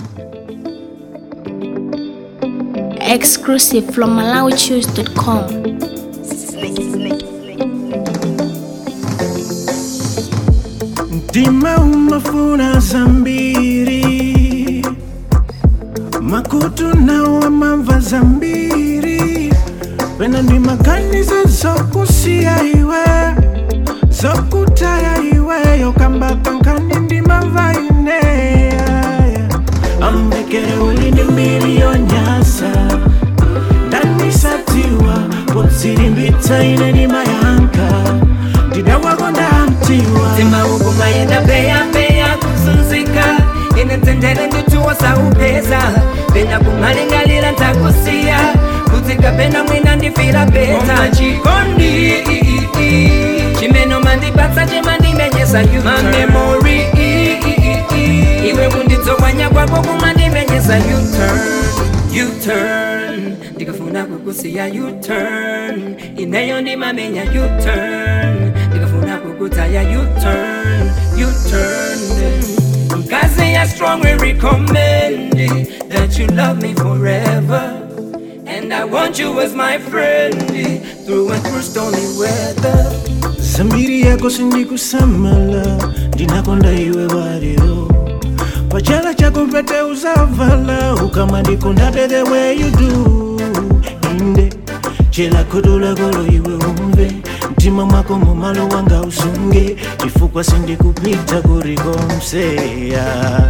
Exclusive from MalawiChoose.com. Mtima umafuna zambiri makutu nawo amamva zambiri pena ndi maganizo zokusiya iwe zokutaya iweyo kamba kankani ndi mamva ineya ambekere uli ndi mbiri yonyasa ndanisatiwa podzilimbitsa ine ndi mayanka ndidawakonda mtiwa Tima uku mayenda peya peya kuzunzika inetendere ndituwa saupeza pena kumalingalira ntakusiya kudzika pena mwina ndifira peta chikondi chimeno mandipatsa chimandimenyesa you mamemori iwe kunditsowanya kwako kumandimenyesa u-turn u-turn ndikafuna kukusiya u-turn ineyo ndimamenya u-turn ndikafuna kukutaya u-turn u-turn mkazi ya strong we recommend that you love me forever and i want you as my friend through and through stormy weather zambiri yako sindikusamala ndinakonda iwe waliro pachala chako mpete uzavala ukama ndikondabe the way you do inde chela khoto lakolo iwe umve mtima mwako mumalo wanga usunge chifukwa sindikupita kurikomseya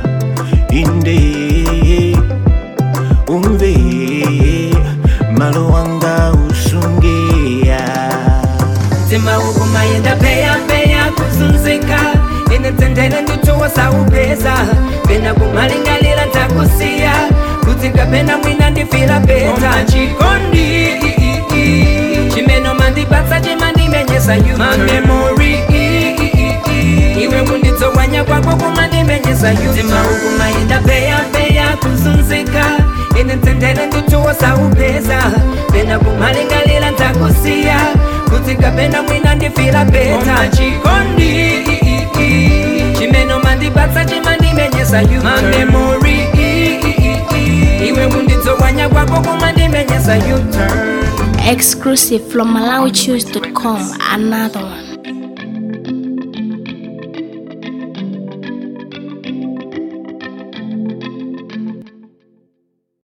inde umve malo wanga usungeya Tima uku mayenda peya peya kuzunzika inetendere ndituwa saupeza pena kumalingalira ntakusiya kudzika pena mwina ndifira peta chikondi chimeno mandipatsa chimandimenyesa you mamemori iwe kunditsowanya kwako kumandimenyesa you tima uku mayenda peya peya kuzunzika inetendere ndituwa saupeza pena kumalingalira ntakusiya kudzika pena mwina ndifira peta chikondi chimeno mandipatsa chimandimenyesa you mamemori iwe kunditsowanya kwako kumandimenyesa u-turn Exclusive from MalawiChoose.com. Another one.